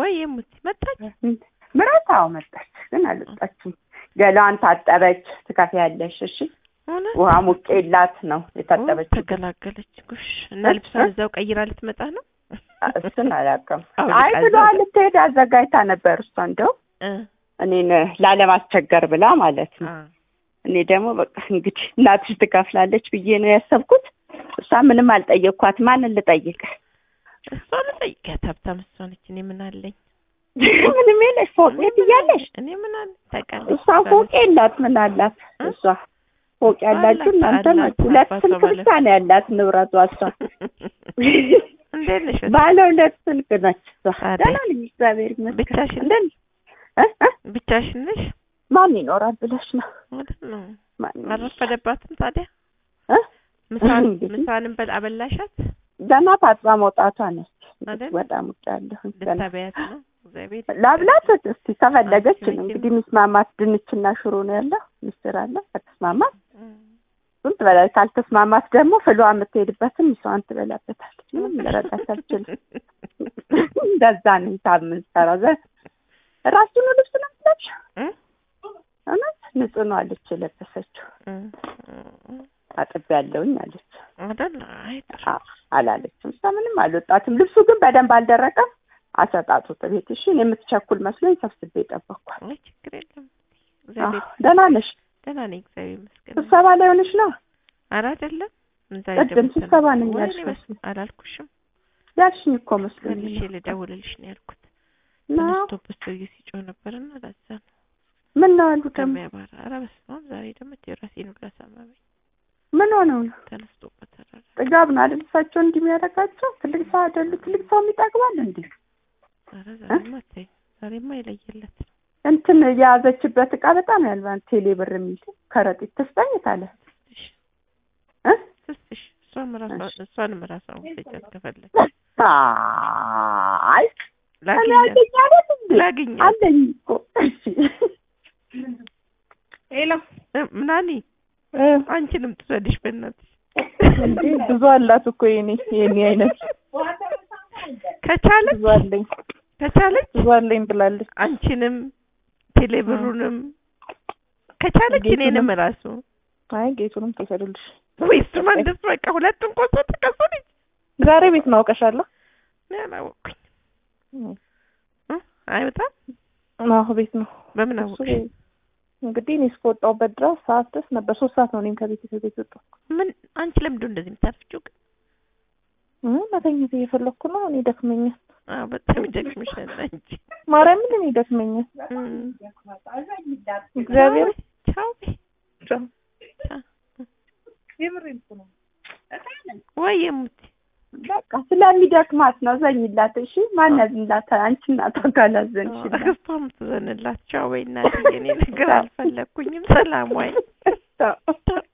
ወይ የሙት መጣች ምራት አዎ መጣች፣ ግን አልወጣችም። ገላዋን ታጠበች። ትከፍያለሽ እሺ። እውነት ውሃ ሙቄላት ነው የታጠበችው። ተገላገለች። ጉሽ እና ልብሷን እዛው ቀይራ ልትመጣ ነው። እሱን አላውቅም። አውልቃ አይ ብሎ እዛው- ልትሄድ አዘጋጅታ ነበር እሷ እንደው እ እኔን ላለማስቸገር ብላ ማለት ነው። አ እኔ ደግሞ በቃ እንግዲህ እናትሽ ትከፍላለች ብዬ ነው ያሰብኩት። እሷ ምንም አልጠየቅኳት። ማንን ልጠይቅ? እሷ ልጠይቃት ሀብታም እሷ ነች። እኔ ምን አለኝ? ምንም የለሽ ፎቅ ቤት እያለሽ እኔ ምን አለኝ? ታውቃለች እሷ ፎቅ የላት ምን አላት? እ? እሷ ፎቅ ያላችሁ አላት፣ እናንተ አላት። ናችሁ። ሁለት አባቷ ስልክ ባለ- ብቻ ነው ያላት ንብረቷ እሷ እንዴት ነሽ? ባለ ሁለት ስልክ ነች እሷ። ታዲያ? ደህና ነኝ እግዚአብሔር ይመስገን። ብቻሽን? እንደት ነሽ? እ? እ? ብቻሽን ነሽ? ማን ይኖራል ብለሽ ነው? ማለት ነው። ማን ይኖራል? አልረፈደባትም ታዲያ? እ? ምሳን እንግዲህ ምሳንም በል አበላሻት ገና ታጥባ መውጣቷ ነች። አይደል? በጣም ውጭ ያለሁ ገና ልታበያት ነው። እግዚአብሔር ላብላት እስቲ ከፈለገች አንቺ ነው መቼም- እንግዲህ ሚስማማት ድንችና ሽሮ ነው ያለው። ምስር አለ ከተስማማት እም፣ እሱን ትበላለች። ካልተስማማት ደግሞ ፍሏ የምትሄድበትን ሚስዋን ትበላበታለች። ምንም ልረዳት አልችልም። እንደዛ ነው የምንሰራው። ዘ ራሱኑ ልብስ ነው የምትለብሽ? እ? እውነት ንጹህ ነው አለች የለበሰችው። እም፣ እም፣ አጥብ ያለውኝ አለች። አይደል? አይ ጥሩ። አ- አላለችም። እሷ ምንም አልወጣትም። ልብሱ ግን በደንብ አልደረቀም። አሰጣጡት ቤት እሺ። እኔ የምትቸኩል መስሎኝ ሰብስቤ ጠበቅኳት። አይ ችግር የለም። አዎ፣ እግዚአብሔር ደህና ነሽ? ደህና ነኝ። እግዚአብሔር ይመስገን። ስብሰባ ላይ ሆነሽ ነው? ኧረ አይደለም። እዛ ቅድም ደግሞ ስብሰባ ነኝ ወይኔ ያልሽ በስመ አብ፣ አላልኩሽም? ያልሽኝ እኮ መስሎኝ መልሼ ነው። ልደውልልሽ ነው ያልኩት። ነው ተነስቶበት ሰውዬ ሲጮህ ነበርና ለዛ ነው ምን ነው አሉ ደግሞ ከሚያባራ። ኧረ በስመ አብ ዛሬ ደግሞ የራሴን ሁሉ አሳመመኝ። ምን ሆነው ነው? ተነስቶበት ኧረ ጥጋብ ነው አይደል? እሳቸው እንዲህ የሚያደርጋቸው ትልቅ ሰው አይደሉ? ትልቅ ሰው የሚጠግባል እንዴ? ኧረ ዛሬማ ተይ፣ ዛሬማ የለየለት ነው። እንትን የያዘችበት እቃ በጣም ያልባን ቴሌ ብር የሚል ከረጢት ትስጠኝ ታለ ትስጥሽ እ ትስጥሽ። እሷም ራሷ እሺ። እሷንም ራሷን ውሰጃት ከፈለግሽ አይ እኔ ላግኛት አለኝ አይደል እንዴ? ላግኛት አለኝ እኮ እሺ። ሄሎ እ፣ ምናኒ እ አንቺንም ትውሰድሽ በእናትሽ እንዴ ብዙ አላት እኮ የኔ የኔ አይነት ከቻለች ብዙ አለኝ ከቻለች ብዙ አለኝ ብላለች። አንቺንም ቴሌብሩንም ከቻለች ጌቱንም። እኔንም ራሱ አይ ጌቱንም ትውሰድልሽ። ወይስ መንደስ በቃ ሁለቱም ቆሶ ተቀሰለች ዛሬ ቤት ማውቀሻለሁ። እኔ አላወቅኩኝ እ አይወጣም አዎ ቤት ነው። በምን እሱ አወቅሽ እንግዲህ እኔ እስከወጣሁበት ድረስ ሰዓት ድረስ ነበር። ሶስት ሰዓት ነው እኔም ከቤት ከቤት ወጣሁ። ምን አንቺ ለምንድን እንደዚህ የምታፍጪው ግን እ መተኛት እየፈለኩ ነው። እኔ ደክመኛል። አዎ በጣም ይደክምሻል አንቺ ማርያምን እኔ ደክመኛል። እም። እግዚአብሔር ቻው በይ። ቻው። ቻው። የምሬን እኮ ነው። ወይ የሙት በቃ ስለሚደክማት ነው። ዘኝላት እሺ። ማን ያዝንላታል? አንቺ እናቷ ካላዘንሽላት አክስቷም ትዘንላት ቻው በይ እናትዬ እኔ ነገር አልፈለግኩኝም ሰላም ወይ ቻው።